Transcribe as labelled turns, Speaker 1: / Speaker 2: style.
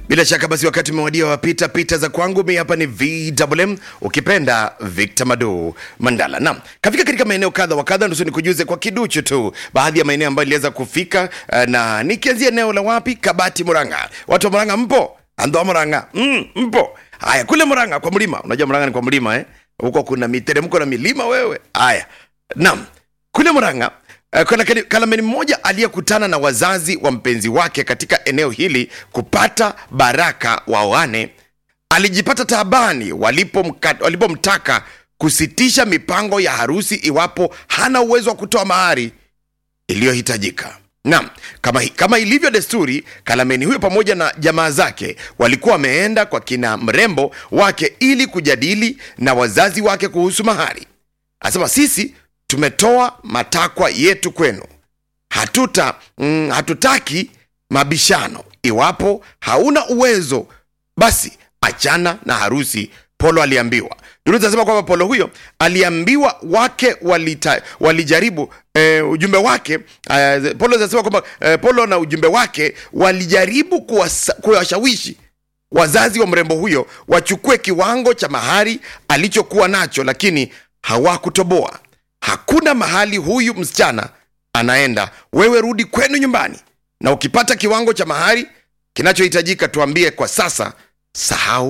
Speaker 1: Bila shaka basi, wakati umewadia wa pita pita za kwangu. Mi hapa ni VMM, ukipenda Victor Mado Mandala. Naam, kafika katika maeneo kadha wa kadha, nusu nikujuze kwa kiduchu tu baadhi ya maeneo ambayo iliweza kufika, uh, na nikianzia eneo la wapi, Kabati, Murang'a. Watu wa Murang'a mpo? Andwa Murang'a, mm, mpo? Haya, kule Murang'a kwa mlima, unajua Murang'a ni kwa mlima eh? Huko kuna miteremko na milima wewe. Haya, naam, kule Murang'a Uh, kuna kali- kalameni mmoja aliyekutana na wazazi wa mpenzi wake katika eneo hili kupata baraka waoane alijipata taabani walipomka- walipomtaka kusitisha mipango ya harusi iwapo hana uwezo wa kutoa mahari iliyohitajika. Naam, kama, kama ilivyo desturi, Kalameni huyo pamoja na jamaa zake walikuwa wameenda kwa kina mrembo wake ili kujadili na wazazi wake kuhusu mahari. Anasema sisi tumetoa matakwa yetu kwenu, hatuta mm, hatutaki mabishano. Iwapo hauna uwezo, basi achana na harusi. Polo aliambiwa. Duru zinasema kwamba Polo huyo aliambiwa wake walita, walijaribu eh, ujumbe wake eh, Polo zinasema kwamba eh, Polo na ujumbe wake walijaribu kuwasa- kuwashawishi wazazi wa mrembo huyo wachukue kiwango cha mahari alichokuwa nacho, lakini hawakutoboa. Hakuna mahali huyu msichana anaenda, wewe rudi kwenu nyumbani, na ukipata kiwango cha mahari kinachohitajika tuambie kwa sasa, sahau